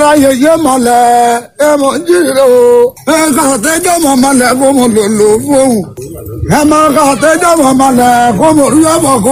ara yeye mọ̀lẹ́ ẹ mọ̀ ń jíire o. ẹ kà tẹ́jọ́ mọ̀ mọ̀lẹ́ kó mo lò lò fóun. ẹ mọ̀ kà tẹ́jọ́ mọ̀ mọ̀lẹ́ kó mo rí ọ̀bọ̀ kó.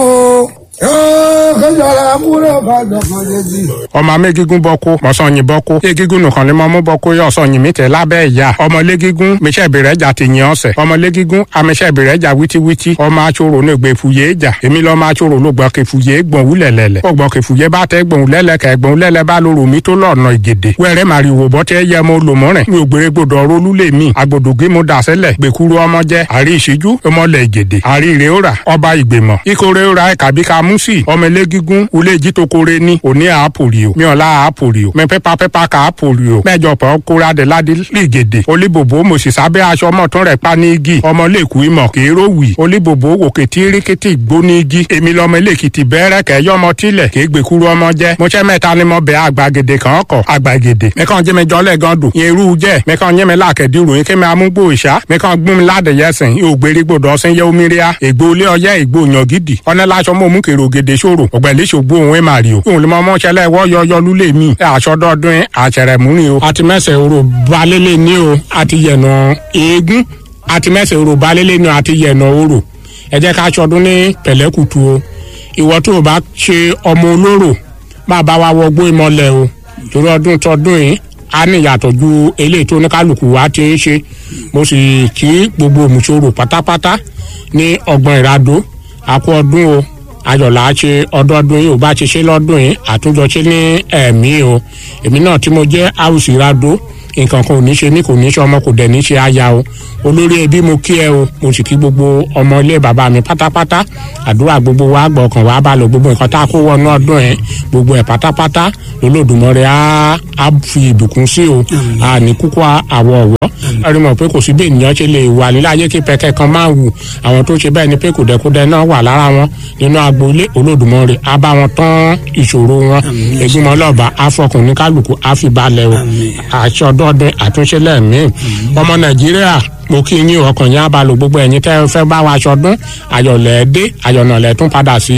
ee kéjọra múlẹ̀ kájọ kan yé bi. ọmọ amégígún bọ́kú mọ̀sán-yìn bọ́kú égígún nìkan ni mo mú bọ́kú yọ ọ̀sán-yìn mi tẹ̀ lábẹ́ ìyá ọmọ légígún mẹsẹ̀ ìbẹ̀rẹ̀ jà ti yàn ọ̀sẹ̀ ọmọ légígún amẹsẹ̀ ìbẹ̀rẹ̀ jà wítíwítí ọmọ atsoro ní gbẹ fúyé jà èmi lọ́mọ atsoro ló gbọ́ kẹ fúyé gbọ̀n wúlẹ̀ lẹ̀lẹ̀ ó gbọ́ kẹ fúyé bá tẹ gbọ̀n lẹ́lẹ̀ kẹ gbọ̀n lẹ́lẹ̀ bá lóru mi tó lọ́ọ̀nà ìgèdè wẹ́rẹ́ màrìwò bọ́ tẹ yẹ mo lò mọ́rìn mi ò gbére gbọdọ̀ rolú lè mi agbòdògé mo dà sẹ́lẹ̀ gbẹ̀kúrú ọmọ jẹ́ àrí ìṣíjú ọmọlẹ̀ ìgèdè àrí ìrẹ́wòrà ọba ìgbìmọ̀ ìkórè òrà ẹ̀kàbí ka mú sí ọmọ elégígún ulé jítokore ní òní àápòrìò miọ̀lá àápòrìò mẹ pẹ́pà pẹ́pà kà àápòrìò mẹ́jọ pọ̀ kóra dẹ̀ ládé lìgèdè olíbòbò mo sì sábẹ́ aṣọ ọmọ tún rẹ̀ pa ní igi ọmọ lẹ́kù ìmọ̀ kééró wì olíbòbò òkè tí ríkìtì gbó ní igi èmi lọmọ elékìtì bẹ́ẹ̀rẹ̀ kẹ́yọ́ ọmọ tilẹ̀ kéé gbèkúrú ọmọ jẹ́ mo ṣẹ́ mẹ́ta ni mo bẹ àgbàgèdè kan ọkọ̀ àgbàgèdè mẹ́kàn jẹ́ mi jọlẹ̀ gan dùn yẹn irú jẹ́ mẹ́kàn yẹ́ mi lákẹ́dì ròyìn kí mi amúgbò ìṣá mẹ́kàn gbún mi ládẹ̀yẹsìn yóò gbérí gbòdò ọsìn yẹ omi ríà ègbò ilé ọyẹ ègbò yàn gidi ọ̀nà láṣọ mọ́ mú kèrò gèdè ṣòro ọ̀gbẹ̀lẹ̀ ṣògbó òun ẹ̀ màrí o òun lè mọ mọ́ṣẹ́lẹ̀ wọ́ yọyọ lulẹ̀ mi ẹ̀ àṣọdọ́dún àṣẹrẹ̀ múrin o. àti mẹ́sẹ̀ orò balẹ̀lẹ̀ ní o àti yẹ̀nà eégún àti mẹ́sẹ̀ orò balẹ̀lẹ̀ ní o àti yẹ̀nà orò ẹ jẹ́ ká aṣọdún ní pẹ̀lẹ́kùtù o ìwọ tó o bá ṣe ọmọ olóró máa bá wa wọgbó ìmọ̀lẹ̀ o torí ọdún tọdún yìí a ní ìyàtọ̀ ju eléyìí tó ní kálukú wa ti ń ṣe mo sì kí gbogbo òmùsòrò pátápátá ní ọgbọ̀n ìradó àkú ọdún o ayọ̀lá ṣe ọdọọdún yìí ò bá ti ṣe lọ́dún yìí àtúnjọ ṣe ní ẹ̀mí o èmi náà tí mo jẹ́ àwùsì ìradó nǹkan kan ò ní ṣe ní kò ní ṣe ọmọ kò dẹ̀ ní ṣe aya o olórí ẹbí mo kí ẹ o mo sì kí gbogbo ọmọ ilé bàbá mi pátápátá àdúrà gbogbo wa gbọ́ ọkàn wa bá lọ gbogbo nǹkan tá a kó wọnú ọdún ẹ gbogbo ẹ pátápátá lolódùmọ̀rẹ́ á á fi ìbùkún sí o a ní kúkú àwọ̀ ọ̀wọ́ ẹni mọ̀ pé kò sí bí ènìyàn ṣe lè wà nílé ayé kí pẹ̀kẹ́ kan máa wù àwọn tó ṣe bẹ́ẹ̀ ni pé kòdẹ́kòdẹ́ náà wà lára wọn nínú agboolé olódùmọ̀rẹ́ á bá wọn tán ìṣòro wọn ègbìmọ̀ lọ́ba àfọkùn ní kálukú àfìbalẹ̀ o àṣọ ọdọọdún àtúnṣe lẹ́ẹ̀mí ọmọ nàìjíríà mo kí yín ọkàn yín abalò gbogbo ẹ̀yin tẹ́ fẹ́ bá wa ṣọdún ayọ̀lẹ̀ dé ayọ̀nàlẹ̀ tún padà sí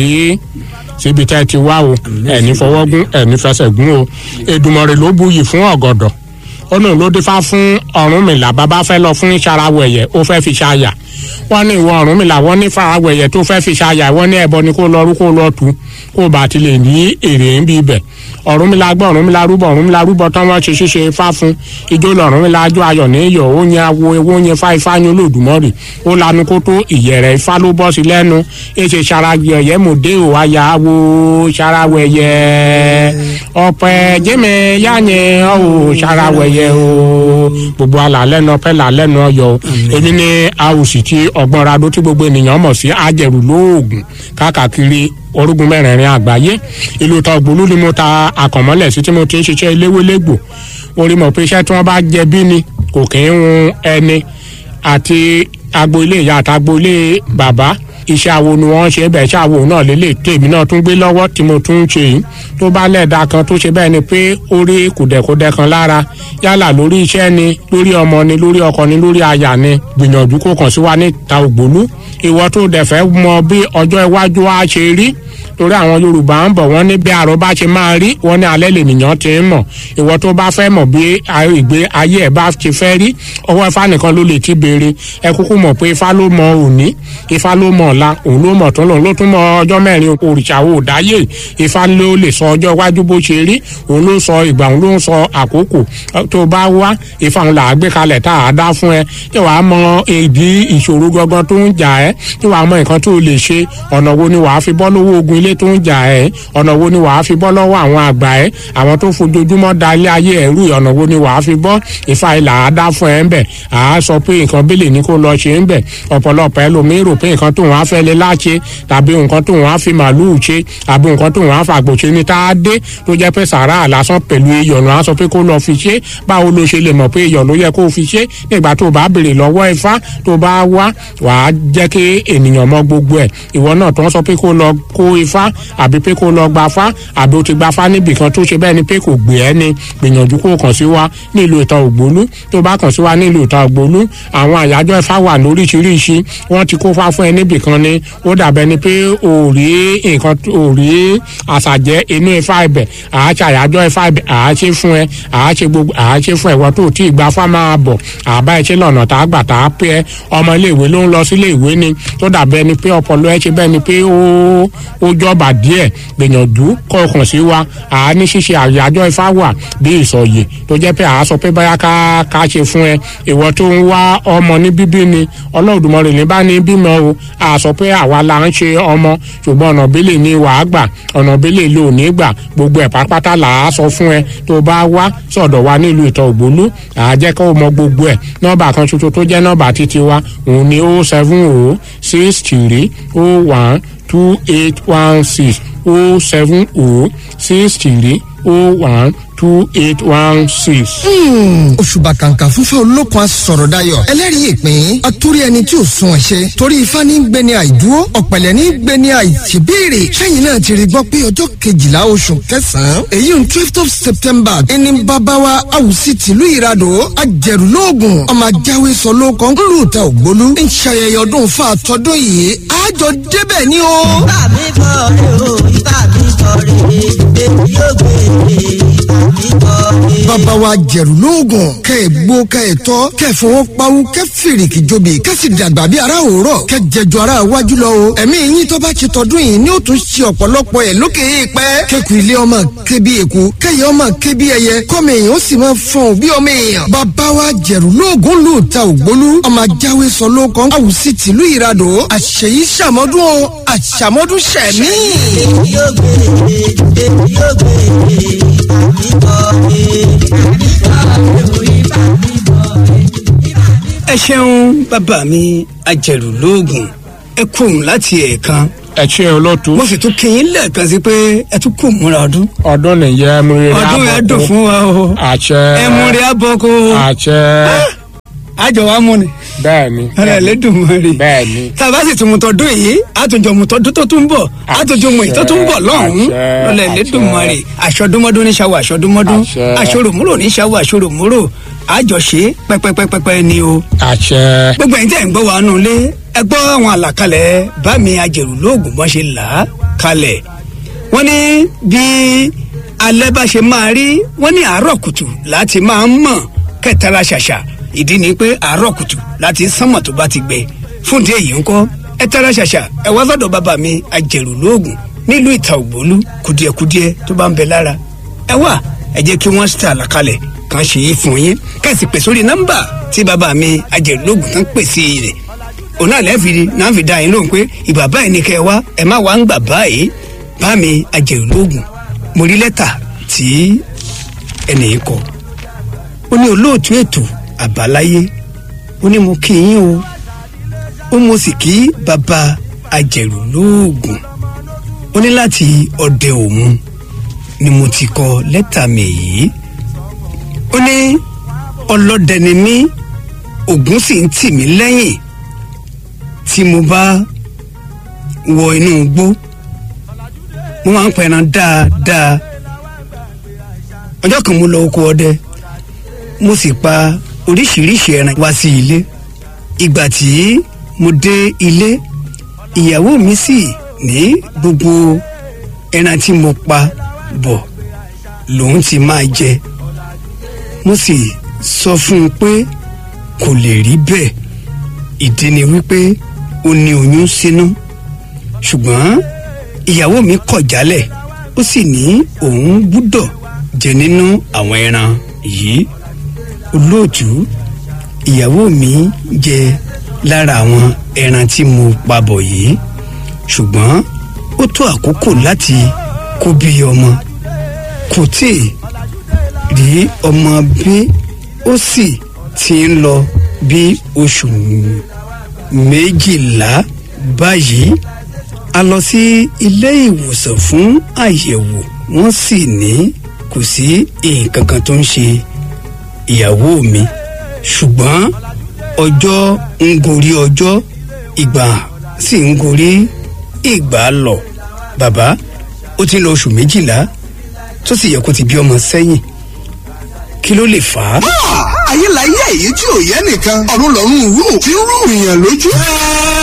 síbi tẹ́ ti wá o ẹ̀ní fọwọ́gún ẹ̀ní fẹsẹ̀ gún o Èdùmàrè ló buyì fún ọ̀gọ̀dọ̀ ó náà ló dífá fún Ọ̀rúnmìlà bàbá fẹ́ lọ fún ìṣarawẹ̀yẹ ó fẹ́ fi ṣàyà wọ́n ní ìwọ Ọ̀rúnmìlà wọ́n ní farawẹ̀yẹ tó fẹ́ fi ṣàyà wọ́n ní ẹbọ ni kó lọ rú kó lọ tù kó bá ti lè ní èrè ń bí ibẹ̀ Ọ̀rúnmìlà gbọ́ Ọ̀rúnmìlà rúbọ Ọ̀rúnmìlà rúbọ tán wọ́n ṣe ṣíṣe ifá fún ijó lọ̀rúnmìlà ajó ayọ̀ ní iyọ̀ ó yan awo ewó yan fá ifá yan Olódùmarè ó lanu kó tó ìyẹ̀rẹ̀ ifá ló bọ́ sí lẹ́nu èsè ṣaragẹ̀yẹ mòdé ò àyà wo ṣarawẹ̀yẹ ọ̀pẹ̀ jẹ́mẹ̀ yáyẹn ọ̀ ṣarawẹ̀yẹ o gbogbo alàlẹ́ nu ọpẹ́ làlẹ́ nu ọyọ o èmi ní àwòsì tí ọgbọ́n radó tí gbogbo ènìyàn mọ̀ sí ajẹ̀rù lóògùn káàkiri orúgun mẹ́rẹ̀ẹ̀rin àgbáyé ìlú tọgbólú ni mo ta àkànmọ́lẹ̀ sí tí mo ti ń ṣiṣẹ́ eléwélégbò orí mọ̀ pé iṣẹ́ tí wọ́n bá jẹ bí ni kò kí ń hun ẹni àti agboolé ìyá àti agboolé bàbá iṣẹ́ awo ni wọ́n ṣe bẹ́ẹ̀ iṣẹ́ awo náà lélẹ̀ tèmi náà tún gbé lọ́wọ́ tí mo tún ń ṣe yìí tó bá lẹ́ẹ̀dá kan tó ṣe bẹ́ẹ̀ ni pé ó rí kùdẹ̀kùdẹ̀ kan lára yálà lórí iṣẹ́ ni lórí ọmọ ni lórí ọkọ ni lórí aya ni gbìyànjú kó kàn sí wa níta ògbólú ìwọ tó dẹ̀ fẹ́ mọ bí ọjọ́ iwájú á ṣe rí torí àwọn yorùbá ń bọ̀ wọ́n ní bí àrò bá ṣe máa rí wọ́n ní alẹ́ lènìyàn ti ń mọ̀ ìwọ tó bá fẹ́ mọ̀ bí ìgbé ayé ẹ̀ bá ti fẹ́ rí ọwọ́ ifá nìkan ló lè ti béèrè ẹ kúkú mọ̀ pé ifá ló mọ òní ifá ló mọ̀ ọ̀la òun ló mọ̀ tó lòun ló tún mọ ọjọ́ mẹ́rin òrìṣà ò dáyé ifá ló lè sọ ọjọ́ iwájú bó ṣe rí òun ló sọ ìgbà òun ló ń sọ àkókò tó bá wá ifá òun là á gbé kalẹ̀ tá a dá fún ẹ tí wàá mọ èdè ìṣòro gangan tó ń jà ẹ́ tí wàá mọ nǹkan tó lè ṣe ọ̀nà wo ni wàá fi bọ́ lọ́wọ́ ogun ilé tó ń jà ẹ́ ọ̀nà wo ni wàá fi bọ́ lọ́wọ́ àwọn àgbà ẹ́ àwọn tó fojoojúmọ́ da ilé ayé ẹ̀rú ọ̀nà wo ni wàá fi bọ́ ìfà ìlà àdá fún ẹ ń bẹ̀ à á sọ pé nǹkan bẹ́lẹ̀ ní kó lọ ṣe ń bẹ̀ ọ̀pọ̀lọpọ̀ ẹlòmíín rò pé nǹkan tóun á fẹ́ lé láṣẹ tàbí nǹkan tóun á fi màlúù ṣe àbí nǹkan tóun á fàgbò ṣe ní tá a dé tó jẹ́ pé sàrà lásán pẹ̀lú iyọ̀nù á sọ pé kó lọ fi ṣe báwo ló ṣe lè mọ̀ pé iyọ̀ ló yẹ kó fi ṣe nígbà tó bá béèrè lọ́wọ́ ifá tó bá wá wàá jẹ́ kí ènìyàn mọ gbogbo ẹ̀ ìwọ náà tó ń sọ pé kó lọ kó ifá àbí pé kó lọ gba fá àbí o ti gba fá níbì kan tó ṣe bẹ́ẹ̀ ni pé kò gbé ẹ́ ni gbìyànjú kó kàn sí wa nílùú ìtàn ògbólú tó bá kàn sí wa nílùú ìtàn ògbólú àwọn àyájọ́ ifá wà lóríṣiríṣi wọ́n ti kó fá fún ẹ níbì kan kan ni ó dàbẹ́ ni pé ò rí nǹkan ò rí àṣàjẹ́ inú ifá ibẹ̀ àá ṣe àyájọ́ ifá ibẹ̀ àá ṣe fún ẹ àá ṣe gbogbo àá ṣe fún ẹ̀wọ́ tó tí ìgbà fá máa bọ̀ àbá ẹ ṣe lọ́nà tá a gbà tá a pé ẹ ọmọ iléèwé ló ń lọ sílé ìwé ni tó dàbẹ́ ni pé ọpọlọ ẹ ṣe bẹ́ẹ̀ ni pé ó ó jọba díẹ̀ gbìyànjú kọ́ ọkàn sí wa àá ní ṣíṣe àyájọ́ ifá wà bí ìsọ̀yè tó jẹ́ pé àá sọ pé báyà ká ká ṣe fún ẹ ìwọ tó ń wá ọmọ ní bíbí ni ọlọ́ọ̀dùmọ̀rẹ̀ ní bá ní bímọ o àá sọ pé àwa la ń ṣe ọmọ ṣùgbọ́n ọ̀nà bílẹ̀ ni wàá gbà ọ̀nà bílẹ̀ ló ní gbà gbogbo ẹ̀ pátápátá là á sọ fún ẹ tó bá wá sọ̀dọ̀ wa nílùú ìtọ̀ ògbólú àá jẹ́ kó o mọ gbogbo ẹ̀ nọ́ọ̀bà kan ṣoṣo tó jẹ́ nọ́ọ̀bà títí wa òun ni o seven o six three o one two eight one six o seven o six three o one two eight one six. òṣùbà kàǹkà fúnfẹ́ olókun asọ̀rọ̀ dayọ̀ ẹlẹ́rìí ìpín atúrí ẹni tí ò sun ẹ̀ṣẹ̀ torí ifá ní gbé ní àìdúró ọ̀pẹ̀lẹ̀ ní gbé ní àìṣèbéèrè sẹ́yìn náà ti rí gbọ́ pé ọjọ́ kejìlá oṣù kẹsàn-án èyí ń twelve of september ẹni bàbáwa àwùsí tìlú ìradò ajẹ̀rùlóògùn ọmọ ajáwé sọ ló kàn ń lù ta ògbólú ń ṣayẹyẹ ọdún fún àtọ́dún yìí àjọ débẹ̀ ni o. Ìbá mi kọ́ rè o, ìbá mi kọ́ rè é, èmi yóò gbé e, ìbá mi kọ́ rè é. bàbá wa jẹ̀rù lóògùn kẹ́ ẹ̀ gbó kẹ́ ẹ̀ tọ́ kẹ́ ẹ̀ fọwọ́ pawú kẹ́ fèrèkì jobi kẹ́ sì dàgbà bí ara òórọ̀ kẹ́ jẹjọ ara wájú lọ o ẹ̀mí yín tó bá ṣe tọdún yìí ni ó tún ṣe ọ̀pọ̀lọpọ̀ ẹ̀ lókè èèpẹ́ kẹ́kù ilé ọmọ ké bí eku kẹ́yẹ ọmọ ké bí ẹyẹ kọ́mọ èèyàn ó sì máa fọ̀n bí ọmọ èèyàn bàbá wa jẹ̀rù lóògùn lù ta ògbólú ọmọ ajáwé sọ ló kàn àwùsí tìlú ìradò àṣeyí ṣàmọ́dún o àṣàmọ́dún ṣẹ̀mí. Èmi yóò gbé e, èmi yóò gbé e, ìbá mi kọ́ rè é. ẹ ṣeun bàbá mi ajẹ̀rù lóògùn ẹ kú òun láti ẹ̀ẹ̀kan ẹ ṣe olóòtú mo sì tún kí yín lẹ́ẹ̀kan sí pé ẹ tún kù múra ọdún ọdún nìyẹn ẹmúrere ọdún yẹn dùn fún wa o àṣẹ ẹ mú rí abọ́kó àṣẹ àjọ wa mú ni bẹ́ẹ̀ ni ara ẹ̀ lẹ́dùn mọ́ rí bẹ́ẹ̀ ni tá a bá sì tún mu tọdún yìí àtúnjọ mu tọdún tó tún bọ̀ àtúnjọ mu èyí tó tún bọ̀ lọ́hùn-ún àṣẹ, lọ́lẹ̀ lẹ́dùn mọ́ àṣẹ. rí aṣọdúnmọ́dún ní ṣàwọ̀ aṣọdúnmọ́dún Àṣẹ. aṣọròmúrò ní ṣàwọ̀ aṣọròmúrò àjọṣe pẹ́pẹ́pẹ́pẹ́ ni o àṣẹ gbogbo ẹ̀yin tẹ́ ń gbọ́ wa nù lé ẹ gbọ́ àwọn àlàkalẹ̀ bá mi ajẹ̀rù lóògùn bọ́n ṣe là á kalẹ̀ wọ́n ní bí alẹ́ bá ṣe máa rí wọ́n ní àárọ̀ kùtù láti máa ń mọ̀ kẹtara ṣàṣà ìdí ni pé àárọ̀ kùtù láti sánmọ̀ tó bá ti gbẹ fún ìdí èyí ńkọ́ ẹ tara ṣàṣà ẹ wá sọ́dọ̀ bàbá mi ajẹ̀rù lóògùn nílùú ìta ògbólú kùdìẹ̀kùdìẹ̀ tó bá ń bẹ lára ẹ wá ẹ jẹ́ kí wọ́n ṣe àlàkalẹ̀ kan ṣe é fún yín kẹ́sì pè sórí nọ́mbà tí bàbá mi ajẹ̀lógún tán pè sí rẹ̀ òun náà lẹ́ẹ̀fì náà fi dá yín lóhùn pé ìbà báyìí ni kẹ́ ẹ wá ẹ má wá ń gbà báyìí bá mi ajẹ̀lógún mo rí lẹ́tà tí ẹnì yìí kọ ó ní olóòtú ètò àbáláyé ó ní mo kí yín o ó mo sì kí bàbá ajẹ̀lógún ó ní láti ọdẹ òun ni mo ti kọ lẹ́tà mi yìí ó ní ọlọ́dẹ ni mí ògún sì ń tì mí lẹ́yìn tí mo bá wọ inú igbó mo máa ń pẹran dáadáa ọjọ́ kan mo lọ oko ọdẹ mo sì pa oríṣiríṣi ẹran wá sí ilé ìgbà tí mo dé ilé ìyàwó mi sì ní gbogbo ẹran tí mo pa bọ̀ lòun ti máa jẹ mo sì sọ fún un pé kò lè rí bẹ́ẹ̀ ìdí ni wípé ó ní oyún sínú ṣùgbọ́n ìyàwó mi kọ̀ jálẹ̀ ó sì ní òun gbúdọ̀ jẹ nínú àwọn ẹran yìí olóòtú ìyàwó mi jẹ lára àwọn ẹran tí mo pa bọ̀ yìí ṣùgbọ́n ó tó àkókò láti kó bí ọmọ kò tí ì rí ọmọ bí ó sì ti ń lọ bí oṣù méjìlá báyìí a lọ sí ilé ìwòsàn fún àyẹ̀wò wọ́n sì ní kò sí nǹkan kan tó ń ṣe ìyàwó mi ṣùgbọ́n ọjọ́ ń gorí ọjọ́ ìgbà sì ń gorí ìgbà lọ bàbá ó ti ń lọ oṣù méjìlá tó sì yẹ kó ti bí ọmọ sẹ́yìn kí ló lè fà á. ayé la yé èyí tí ò yẹ nìkan ọ̀run lọ́rùn rú tí ń rú ìyàn lójú.